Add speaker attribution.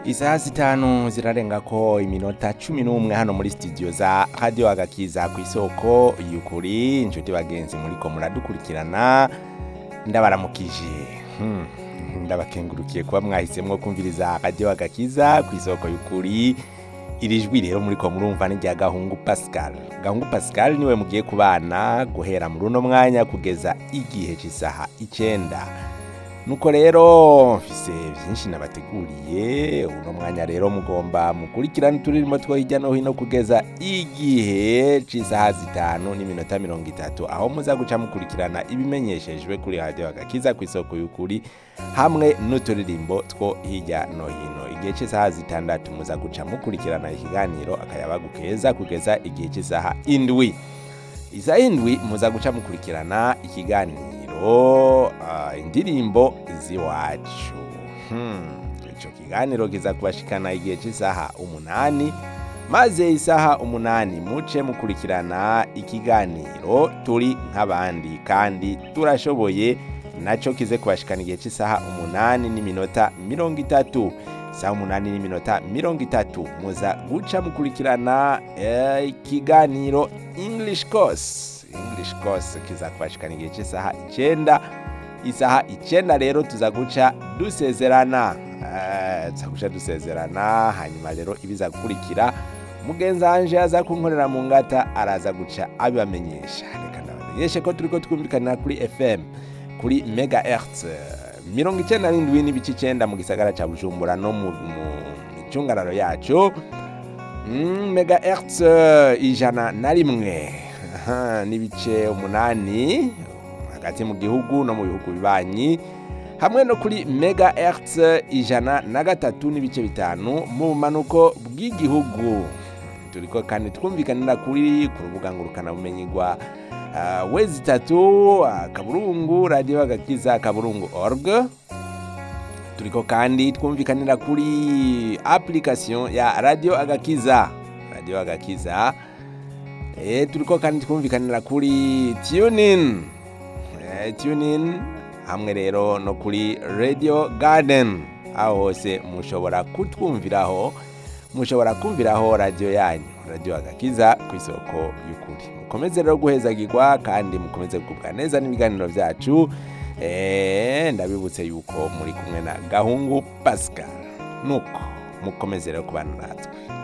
Speaker 1: isaha zitanu zirarenga ko iminota cumi n'umwe hano muri studio za radio agakiza ku isoko y'ukuri inshuti bagenzi muriko muradukurikirana ndabaramukije Hmm, ndabakengurukiye kuba mwahisemwo kumviriza radio agakiza ku isoko y'ukuri iri jwi rero muriko murumva ni rya gahungu pascal gahungu pascal niwe mugiye kubana guhera muri uno mwanya kugeza igihe cy'isaha icenda nuko rero mfise byinshi nabateguriye uno mwanya rero mugomba mukurikirana uturirimo two hirya no hino kugeza igihe cy'isaha zitanu n'iminota mirongo itatu aho muza guca mukurikirana ibimenyeshejwe kuri radiyo agakiza ku isoko y'ukuri hamwe n'uturirimbo two hirya no hino igihe cy'isaha zitandatu muza guca mukurikirana ikiganiro akayabagu keza kugeza igihe cy'isaha indwi isaha indwi muza guca mukurikirana ikiganiro ah, indirimbo z'iwacu Hmm, ico kiganiro kiza kubashikana igihe cy'isaha umunani maze isaha umunani muce mukurikirana ikiganiro turi nk'abandi kandi turashoboye naco kize kubashikana igihe cy'isaha umunani n'iminota mirongo itatu isaha umunani n'iminota mirongo itatu muza guca mukurikirana eh, ikiganiro english course english course kiza kubashikana igihe cy'isaha icenda isaha icenda rero tuza guca dusezerana Eh, tuza guca dusezerana hanyuma rero ibiza gukurikira mugenzi wanje aza kunkorera mu ngata araza guca abibamenyesha reka ndabamenyeshe ko turiko twumvikanira kuri fm kuri megahertz mirongo icenda n'indwi n'ibice icenda mu gisagara ca bujumbura no mu mu micungararo yacu Mm, megahertz ijana na rimwe Aha, n'ibice umunani hagati mu gihugu no mu bihugu bibanyi hamwe no kuri megahertz ijana na gatatu n'ibice bitanu mu bumanuko bw'igihugu turiko kandi twumvikanira kuri ku rubuga ngurukanabumenyi rwa uh, wezi itatu akaburungu radiyo agakiza akaburungu org turiko kandi twumvikanira kuri application ya radio agakiza radio agakiza e, turiko kandi twumvikanira kuri tunin e, tunin hamwe rero no kuri radio garden aho hose mushobora kutwumviraho mushobora kumviraho radio yanyu radio agakiza ku isoko y'ukuri mukomeze rero guhezagirwa kandi mukomeze kugubwa neza n'ibiganiro byacu Eh, ndabibutse yuko muri kumwe na gahungu pascal nuko mukomeze rero kubana natwe